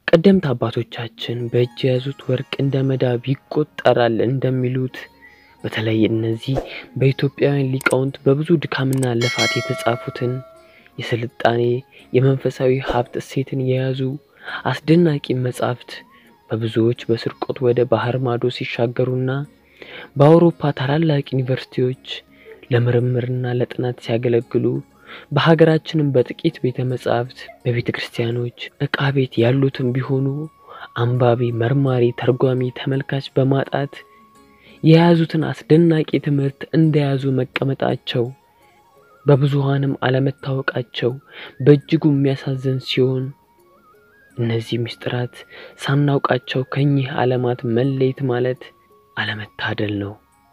ቀደምት አባቶቻችን በእጅ የያዙት ወርቅ እንደ መዳብ ይቆጠራል እንደሚሉት በተለይ እነዚህ በኢትዮጵያውያን ሊቃውንት በብዙ ድካምና ልፋት የተጻፉትን የስልጣኔ የመንፈሳዊ ሀብት እሴትን የያዙ አስደናቂ መጻሕፍት በብዙዎች በስርቆት ወደ ባህር ማዶ ሲሻገሩና በአውሮፓ ታላላቅ ዩኒቨርሲቲዎች ለምርምርና ለጥናት ሲያገለግሉ በሀገራችንም በጥቂት ቤተ መጻሕፍት በቤተ ክርስቲያኖች ዕቃ ቤት ያሉትም ቢሆኑ አንባቢ፣ መርማሪ፣ ተርጓሚ፣ ተመልካች በማጣት የያዙትን አስደናቂ ትምህርት እንደያዙ መቀመጣቸው በብዙሃንም አለመታወቃቸው በእጅጉ የሚያሳዝን ሲሆን እነዚህ ምስጢራት ሳናውቃቸው ከኚህ ዓለማት መለየት ማለት አለመታደል ነው።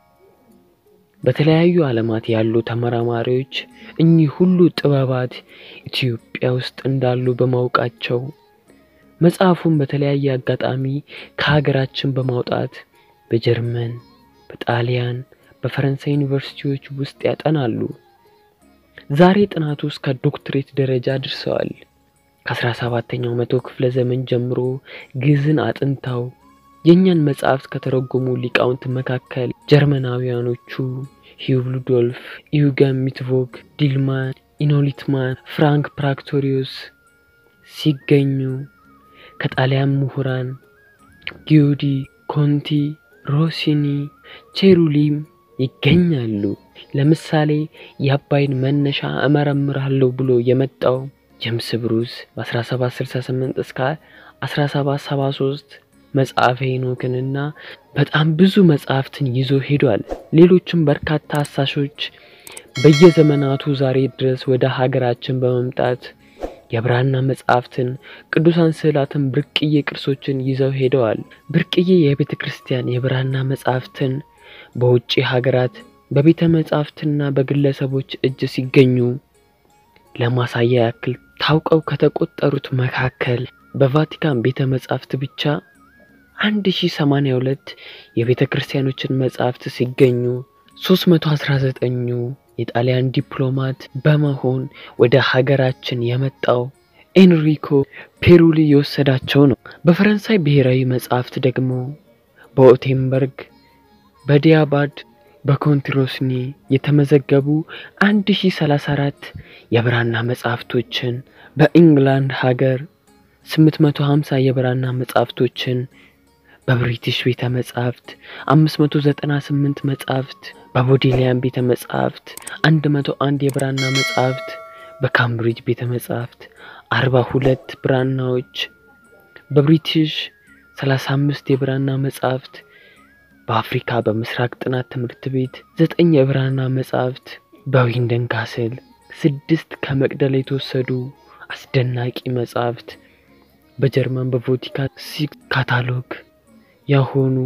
በተለያዩ ዓለማት ያሉ ተመራማሪዎች እኚህ ሁሉ ጥበባት ኢትዮጵያ ውስጥ እንዳሉ በማወቃቸው መጽሐፉን በተለያየ አጋጣሚ ከሀገራችን በማውጣት በጀርመን፣ በጣሊያን፣ በፈረንሳይ ዩኒቨርሲቲዎች ውስጥ ያጠናሉ። ዛሬ ጥናቱ እስከ ዶክትሬት ደረጃ ደርሰዋል። ከአስራ ሰባተኛው መቶ ክፍለ ዘመን ጀምሮ ግዕዝን አጥንተው የእኛን መጽሐፍት ከተረጎሙ ሊቃውንት መካከል ጀርመናውያኖቹ ሂዩብ ሉዶልፍ፣ ኢዩገን ሚትቮግ፣ ዲልማን፣ ኢኖሊትማን፣ ፍራንክ ፕራክቶሪዮስ ሲገኙ ከጣሊያን ምሁራን ጊዮዲ፣ ኮንቲ፣ ሮሲኒ፣ ቼሩሊም ይገኛሉ። ለምሳሌ የአባይን መነሻ እመረምራለሁ ብሎ የመጣው ጀምስ ብሩስ በ1768 እስከ 1773 መጽሐፈ ሄኖክንና በጣም ብዙ መጽሐፍትን ይዞ ሄዷል። ሌሎችም በርካታ አሳሾች በየዘመናቱ ዛሬ ድረስ ወደ ሀገራችን በመምጣት የብራና መጽሐፍትን፣ ቅዱሳን ስዕላትን፣ ብርቅዬ ቅርሶችን ይዘው ሄደዋል። ብርቅዬ የቤተ ክርስቲያን የብራና መጽሐፍትን በውጭ ሀገራት በቤተ መጻሕፍትና በግለሰቦች እጅ ሲገኙ ለማሳያ ያክል ታውቀው ከተቆጠሩት መካከል በቫቲካን ቤተ መጻሕፍት ብቻ 1082 የቤተ ክርስቲያኖችን መጻሕፍት ሲገኙ 319ኙ የጣሊያን ዲፕሎማት በመሆን ወደ ሀገራችን የመጣው ኤንሪኮ ፔሩሊ የወሰዳቸው ነው። በፈረንሳይ ብሔራዊ መጻሕፍት ደግሞ በኦቴንበርግ፣ በዲያባድ፣ በኮንትሮስኒ የተመዘገቡ 1034 የብራና መጻሕፍቶችን በኢንግላንድ ሀገር 850 የብራና መጻሕፍቶችን በብሪቲሽ ቤተ መጻሕፍት 598 መጻሕፍት በቦዴሊያን ቤተ መጻሕፍት 101 የብራና መጻሕፍት በካምብሪጅ ቤተ መጻሕፍት 42 ብራናዎች በብሪቲሽ 35 የብራና መጻሕፍት በአፍሪካ በምስራቅ ጥናት ትምህርት ቤት 9 የብራና መጻሕፍት በዊንደን ካስል ስድስት ከመቅደላ የተወሰዱ አስደናቂ መጻሕፍት በጀርመን በቮቲካ ሲክስ ካታሎግ የሆኑ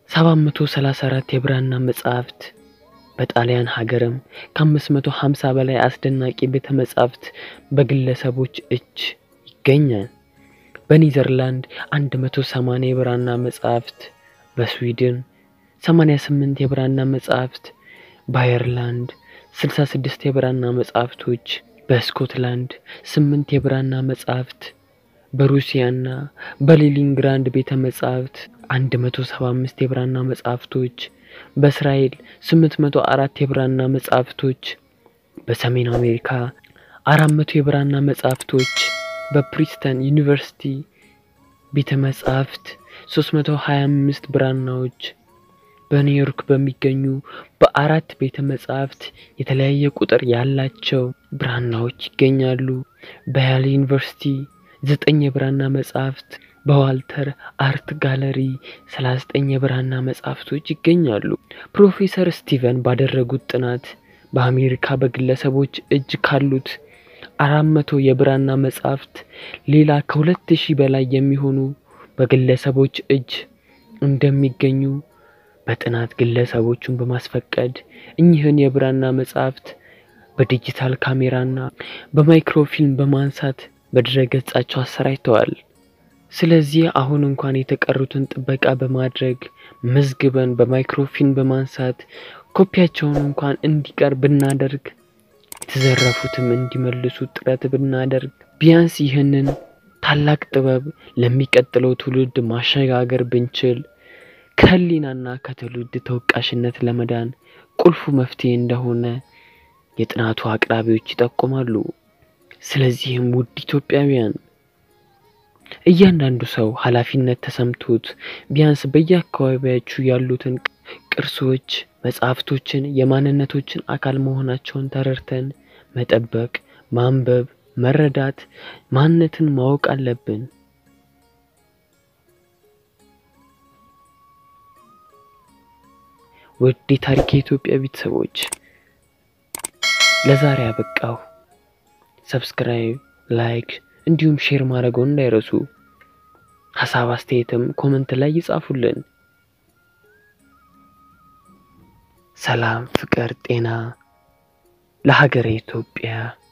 734 የብራና መጻሕፍት በጣሊያን ሀገርም ከ550 በላይ አስደናቂ ቤተ መጻሕፍት በግለሰቦች እጅ ይገኛል። በኒዘርላንድ 180 የብራና መጻሕፍት፣ በስዊድን 88 የብራና መጻሕፍት፣ በአየርላንድ 66 የብራና መጻሕፍቶች፣ በስኮትላንድ 8 የብራና መጻሕፍት በሩሲያና በሌኒንግራንድ ቤተ መጻሕፍት 175 የብራና መጻሕፍቶች በእስራኤል 804 የብራና መጻሕፍቶች በሰሜን አሜሪካ 400 የብራና መጻሕፍቶች በፕሪስተን ዩኒቨርሲቲ ቤተ መጻሕፍት 325 ብራናዎች በኒውዮርክ በሚገኙ በአራት ቤተ መጻሕፍት የተለያየ ቁጥር ያላቸው ብራናዎች ይገኛሉ። በያሌ ዩኒቨርሲቲ ዘጠኝ የብራና መጻሕፍት በዋልተር አርት ጋለሪ 39 የብራና መጻሕፍቶች ይገኛሉ። ፕሮፌሰር ስቲቨን ባደረጉት ጥናት በአሜሪካ በግለሰቦች እጅ ካሉት አራት መቶ የብራና መጻሕፍት ሌላ ከሁለት ሺህ በላይ የሚሆኑ በግለሰቦች እጅ እንደሚገኙ በጥናት ግለሰቦቹን በማስፈቀድ እኚህን የብራና መጻሕፍት በዲጂታል ካሜራና በማይክሮፊልም በማንሳት በድረገጻቸው አሰራጭተዋል። ስለዚህ አሁን እንኳን የተቀሩትን ጥበቃ በማድረግ መዝግበን በማይክሮፊልም በማንሳት ኮፒያቸውን እንኳን እንዲቀር ብናደርግ የተዘረፉትም እንዲመልሱ ጥረት ብናደርግ ቢያንስ ይህንን ታላቅ ጥበብ ለሚቀጥለው ትውልድ ማሸጋገር ብንችል ከህሊናና ከትውልድ ተወቃሽነት ለመዳን ቁልፉ መፍትሄ እንደሆነ የጥናቱ አቅራቢዎች ይጠቁማሉ። ስለዚህም ውድ ኢትዮጵያውያን እያንዳንዱ ሰው ኃላፊነት ተሰምቶት ቢያንስ በየአካባቢያችሁ ያሉትን ቅርሶች፣ መጽሐፍቶችን የማንነቶችን አካል መሆናቸውን ተረድተን መጠበቅ፣ ማንበብ፣ መረዳት፣ ማንነትን ማወቅ አለብን። ውድ የታሪክ የኢትዮጵያ ቤተሰቦች ለዛሬ አበቃሁ። ሰብስክራይብ፣ ላይክ እንዲሁም ሼር ማድረገውን እንዳይረሱ። ሀሳብ አስተያየትም ኮመንት ላይ ይጻፉልን። ሰላም፣ ፍቅር፣ ጤና ለሀገረ ኢትዮጵያ።